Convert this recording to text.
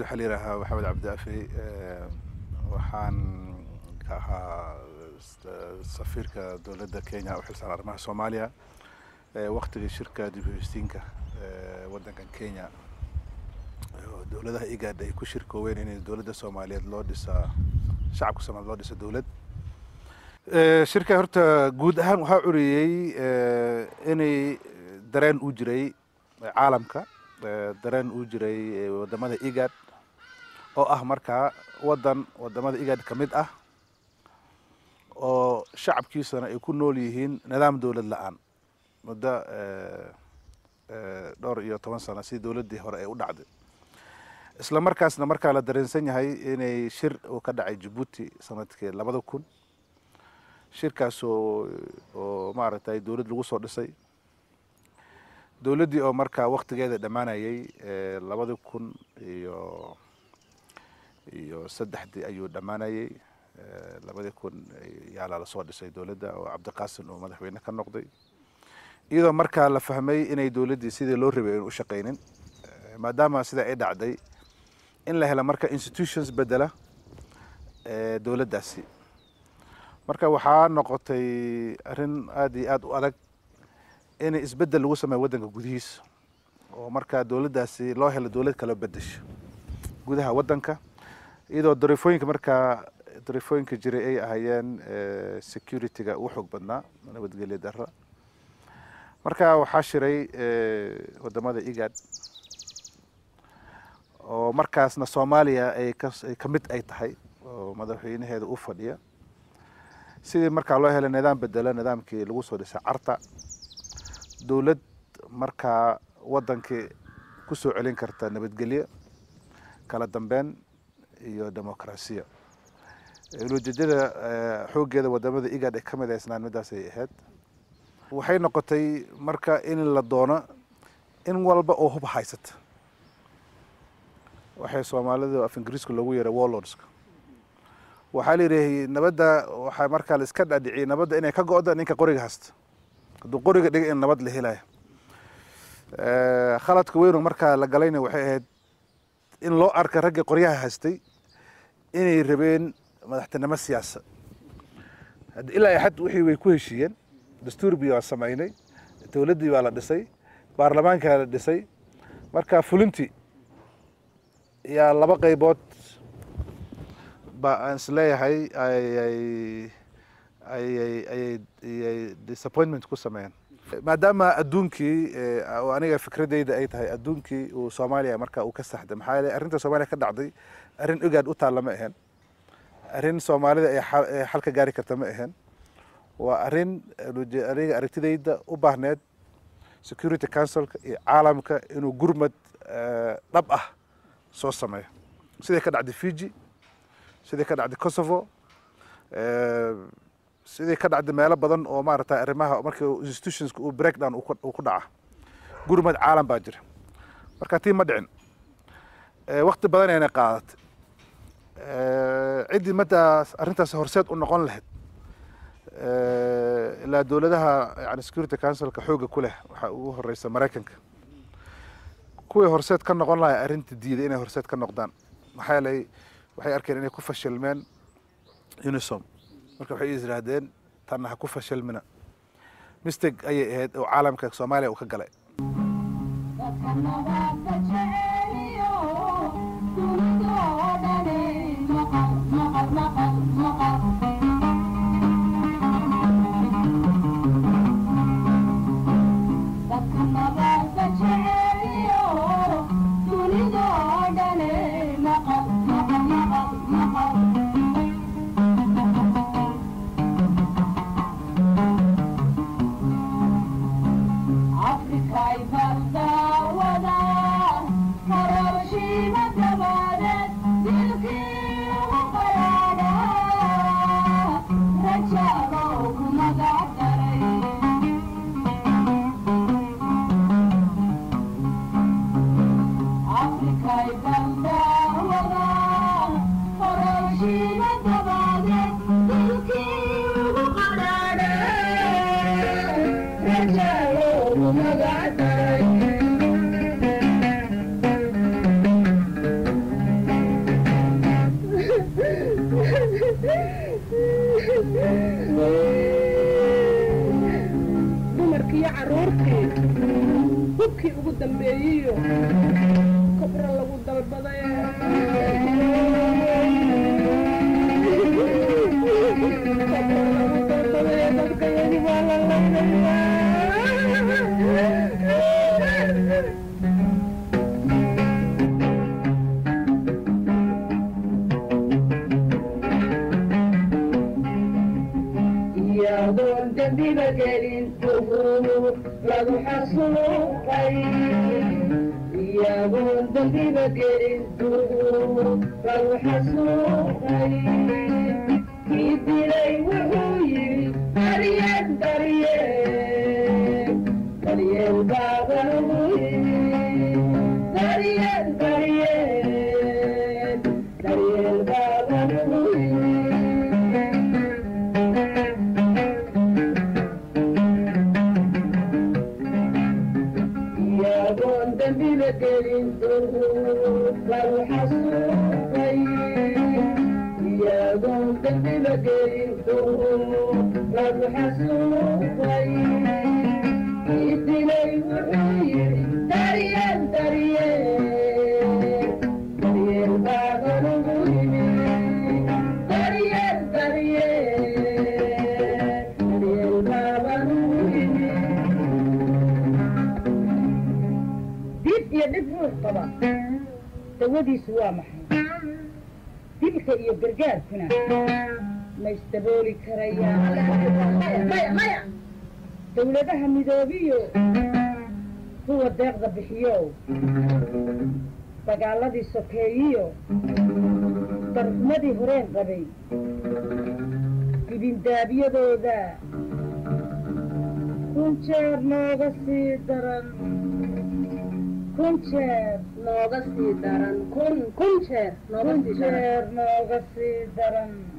waxaa la yidhaahaa maxamed cabdiafi waxaan ka ahaa safiirka dowladda kenya u xilsaaran arrimaha soomaaliya waktigii shirka dib u hestiinka waddankan kenya dowladaha igad ay ku shirkooween inay dowladda soomaaliyeed loo dhisaa shacabka soomaliyeed loo dhisa dowlad shirka horta guud ahaan waxaa curiyey inay dareen u jiray caalamka dareen uu jiray wadamada igad oo ah markaa waddan wadamada igad ka mid ah oo shacabkiisana ay ku nool yihiin nidaam dowlad la-aan muddo dhowr iyo toban sano si dowladdii hore ay u dhacday isla markaasna markaa la dareensan yahay inay shir uu ka dhacay jabuuti sanadkii labada kun shirkaas oo oo maaragtay dowladd lagu soo dhisay dowladdii oo markaa waktigeeda dhammaanayay labada kun iyo iyo saddexdii ayuu dhammaanayay labadii kun yaalaa lasoo dhisay dowladda oo cabdiqaasim uu madaxweyne ka noqday iyadoo markaa la fahmay inay dowladdii sidii loo rabay aynu u shaqaynin maadaama sida ay dhacday in la helo marka institutions bedela dowladdaasi marka waxaa noqotay arrin aada iyo aada u adag in isbedel lagu sameeyo waddanka gudihiisa oo markaa dowladdaasi loo helo dowlad kala bedesho gudaha waddanka iyadoo dariifooyinka markaa dariifooyinka jiray ay ahaayeen security-ga ugu xoog badnaa nabadgelya darra marka waxaa shiray wadamada igad oo markaasna soomaaliya ay kaay ka mid ay tahay oo madaxweynaheeda u fadhiya sidii markaa loo helay nidaam bedelo nidaamkii lagu soo dhisay carta dowlad markaa waddankii ku soo celin karta nabadgelyo kala dambeyn iyo demoqrasiya ulojeedada xooggeeda wadamada igad ay ka mid haysnaan midaas ay ahayd waxay noqotay marka in la doono in walba oo hub haysata waxay soomaalida af ingiriiska loogu yeeray warlordska waxaa la yidhi nabadda waxaa markaa la iska dhaadhiciyay nabadda inay ka go-da ninka qoriga haysta hadduu qoriga dhiga in nabad la helayo khaladka weynu markaa la galayna waxay ahayd in loo arka raggii qoryaha haystay inay rabeen madaxtinimo siyaasa ilaa xad wixii way ku heshiiyeen dastuurbii waa samaynay dowladdii baa la dhisay baarlamaankaa la dhisay marka fulintii yaa laba qaybood ba aan isleeyahay ayay ayay ayay ayay disappointment ku sameeyeen maadaama adduunkii oo aniga fikradeyda ay tahay adduunkii uu soomaaliya marka uu ka saxday maxaa yeele arrinta soomaaliya ka dhacday arrin ogaad u taalla ma ahayn arrin soomaalida ay xal ka gaari karta ma ahayn waa arrin aniga aragtidayda u baahneed security councilka iyo caalamka inuu gurmad dhab ah soo sameeyo siday ka dhacday fiji siday ka dhacday kosovo sidii ka dhacday meelo badan oo maaragtay arrimaha markii institutionska uu breakdown uu ku dhaca gurmad caalam baa jira marka tii ma dhicin wakti badan ayna qaadatay ciddii madaas arrintaas horseed u noqon lahayd ilaa dowladaha yani security councilka xooga ku leh waxaa ugu horeysa maraykanka kuwii horseed ka noqon lahay arrinta diiday inay horseed ka noqdaan maxaa yeelay waxay arkeen inay ku fashilmeen unisom marka waxay is yidhaahdeen tanna ha ku fashilmina mistake ayay ahayd oo caalamka soomaaliya uu ka galay Africa, carruurtii hubkii ugu dambeeyiyo kobra lagu dalbaday kobra lagu dalbaday dadkayadi waa la laynayaa iyadoon dembiba gelin tuhur lagu xasuuqay iyadoon dembiba gelin tuhur lagu xasuuqay kii dilay wuxuu yidhi daryeel daryeel daryeel baaban ugu yidhi daryeel daryeel daryeel baaban ugu yidhi iyagoon dembiba gelin duhur lagu xasuuqay iyagoon dembiba gelin duhur lagu xasuuqay kii dilay wuxuu yidhi daryeel daryeel daryeel baaban ugu yimi daryeel daryeel daryeel baaban ugu yimi dib iyo dhib ruux qaba dawadiisu waa maxay dilka iyo gargaarkuna ma isdabooli karayaan dawladaha midoobiyo kuwa deeqda bixiyow dagaaladii sokeeyiyo darxumadii horeen qabay dibindaabyadooda kun jeer nooga sii daran kun jeer nooga sii daran kun kun jeer nooga kun sii daran jeer nooga sii daran